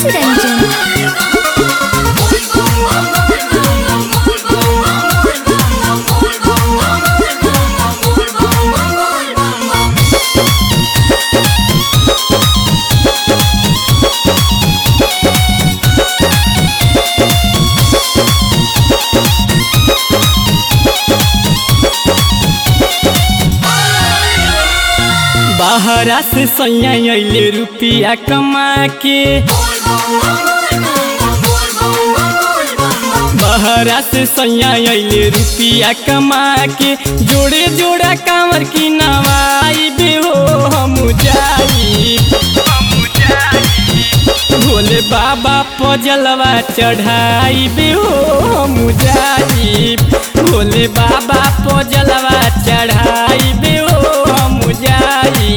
चित्तरंजन बाहरा से सैया अइले रुपिया कमा के बाहरा से सैया अइले रुपिया कमा के जोड़े जोड़ा कांवर की नवाई बे हो हम जाई भोले बाबा पजलवा चढ़ाई बे हो हम जाई भोले बाबा पजलवा चढ़ाई बे हो हम जाई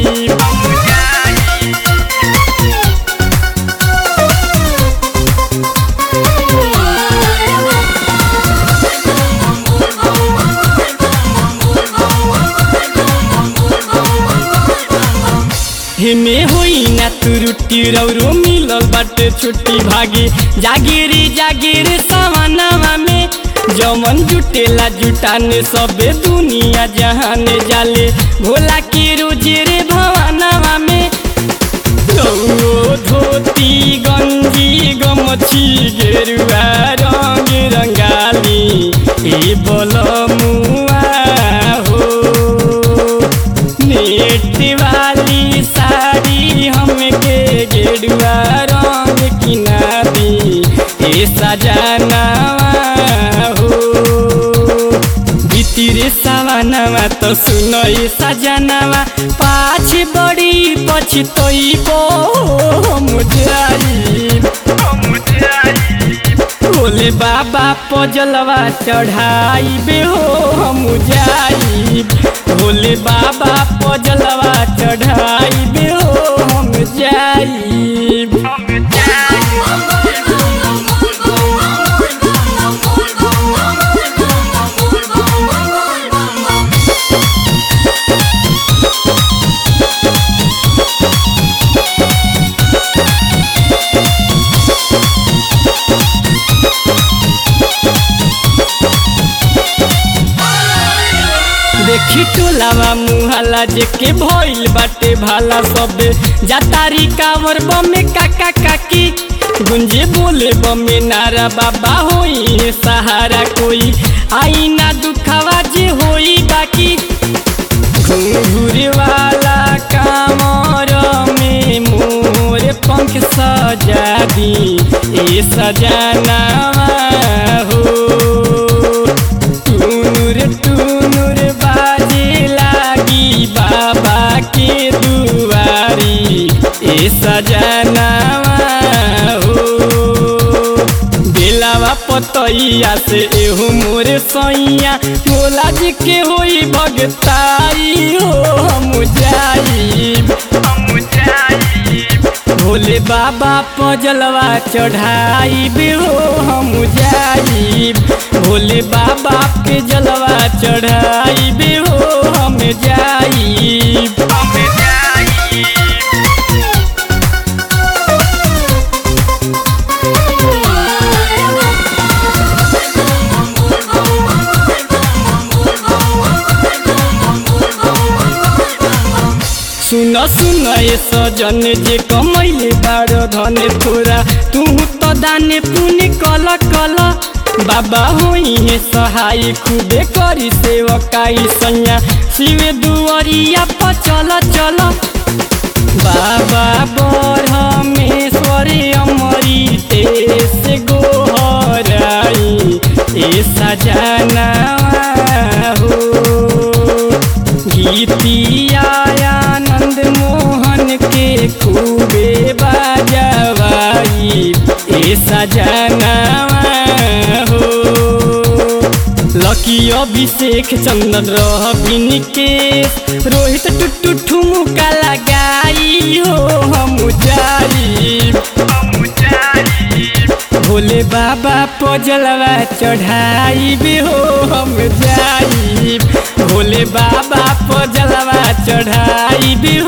हेमे होई ना तू रुटी रौरो मिलल बाटे छुट्टी भागी जागिरी जागिरी सवनवा में जमन जुटेला जुटाने सबे दुनिया जहाने जाले भोला की रुचि रे भवनवा में रौरो धोती गंजी गमछी गेरुआ रंग रंगाली ए बलमुआ हो नेट वाली साड़ी हमके गेरुआ रंग किना दी ए सजनवा हो बितिरे सवनवा तो सुनो ए सजनवा पाछ बड़ी पछतोई बो हम जाई भोले बाबा पजलवा चढ़ाई बे हो हम जाई भोले बाबा पजलवा चढ़ाई बे हो हम जाई देखी टोलावा मुहाला जेके भइल बाटे भाला सबे जातारी कावर बमे काका काकी गुंजे बोले बमे नारा बाबा होई सहारा कोई आई ना दुखावा जे होई बाकी घूर वाला कामर में मोर पंख सजा दी ए सजनावा हो टूनुर टूनुर बाजे लागी बाबा के दुआरी ए सजनावा हो बेलावा पतैया से एहू मोरे सैया भोला जी के होई भगताई हो हम जाई भोले बाबा पजलवा चढ़ाई बे हो हम जाई भोले बाबा के जलवा चढ़ाई बे हो हम जाई सुन सुन ए सजन जे कमैले बारो धने तोरा तू तो दाने पुण्य कल कल बाबा होई हे सहाय खुबे करी सेवकाई सैया शिव दुआरिया पर चल चल बाबा ब्रह्मेश्वरी अमरी तेस गोहराई ए सजना हो गीतिया आनंद मोहन के खूबे बाजवाई ए सजनावा हो लकी अभिषेक चंदन रह केश रोहित टुटू ठुमुका लगाई हो हम जाई भोले बाबा पजलवा चढ़ाई भी हो हम जाई भोले बाबा पजलवा चढ़ाई भी